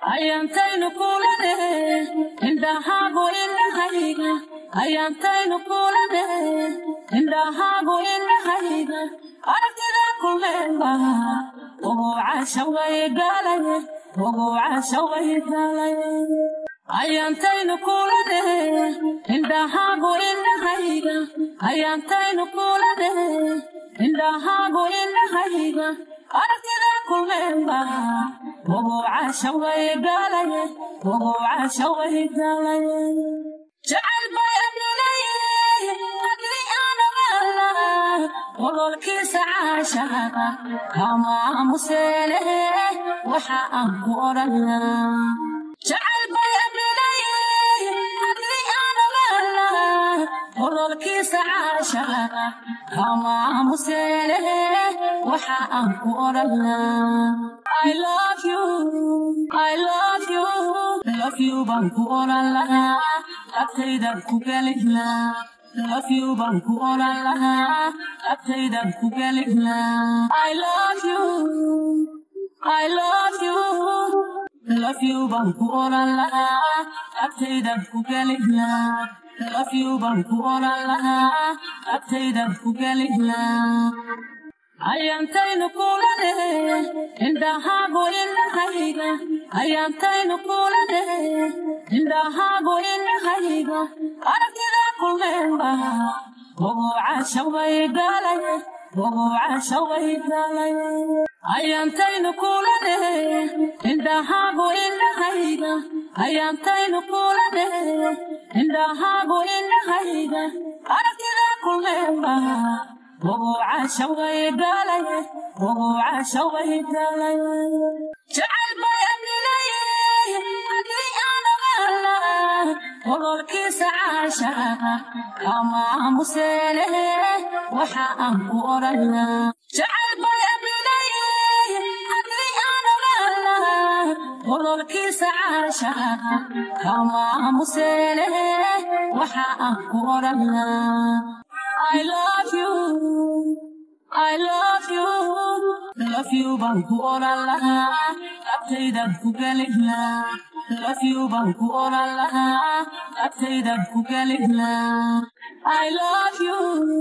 ayaantaynu kulane indhahaagu indhahayga ayaantaynu kulane indhahaagu indhahayga aragtida kumeenba ugu cashaway galaye ugu cashaway galaye ayaantaynu kulane indhahaagu indhahayga ayaantaynu kulane indhahaagu indhahayga aragtida kumeenba ugu cashaway galaye ugu cashaway galaye jacayl bay adinaye adli aanamala ololkiisa caashaqa kama aamuseene waxa aan ku odhanaa jacayl bay adinaye adli aanamala ololkiisa caashaqa kama aamuseene waxa aan ku odhanaa I love you, I love you, love you baan ku odhan lahaa, agtaydan ku geli lahaa. Love you baan ku odhan lahaa, agtaydan ku geli lahaa. I love you, I love you, love you baan ku odhan lahaa, agtaydan ku geli lahaa. Love you baan ku odhan lahaa, agtaydan ku geli lahaa. ayaantaynu kulane indhahaagu indhahayga ayaantaynu kulane indhahaagu indhahayga aragtida kumeenba ugu cashaway galaye ugu cashaway galaye ayaantaynu kulane indhahaagu indhahayga ayaantaynu kulane indhahaagu indhahayga aragtida kumeenba ugu cashaway galaye ugu cashaway galaye jacayl bay adinaye adli aanamala ololkiisa caashaqa kama aamuseene waxa aan ku odhanaa jacayl bay adinaye adli aanamala ololkiisa caashaqa kama aamuseene waxa aan ku odhanaa I love you, I love you, love you baan ku odhan lahaa, agtaydan ku geli lahaa. Love you baan ku odhan lahaa, agtaydan ku geli lahaa. I love you,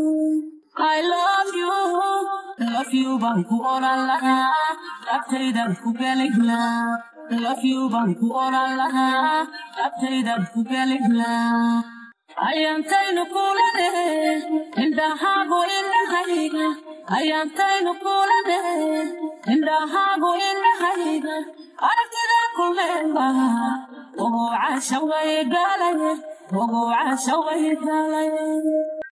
I love you, love you baan ku odhan lahaa, agtaydan ku geli lahaa. Love you baan ku odhan lahaa, agtaydan ku geli lahaa. ayaantaynu kulane indhahaagu indhahayga ayaantaynu kulane indhahaagu indhahayga aragtida kumeenba ugu cashaway galaye ugu cashaway galaye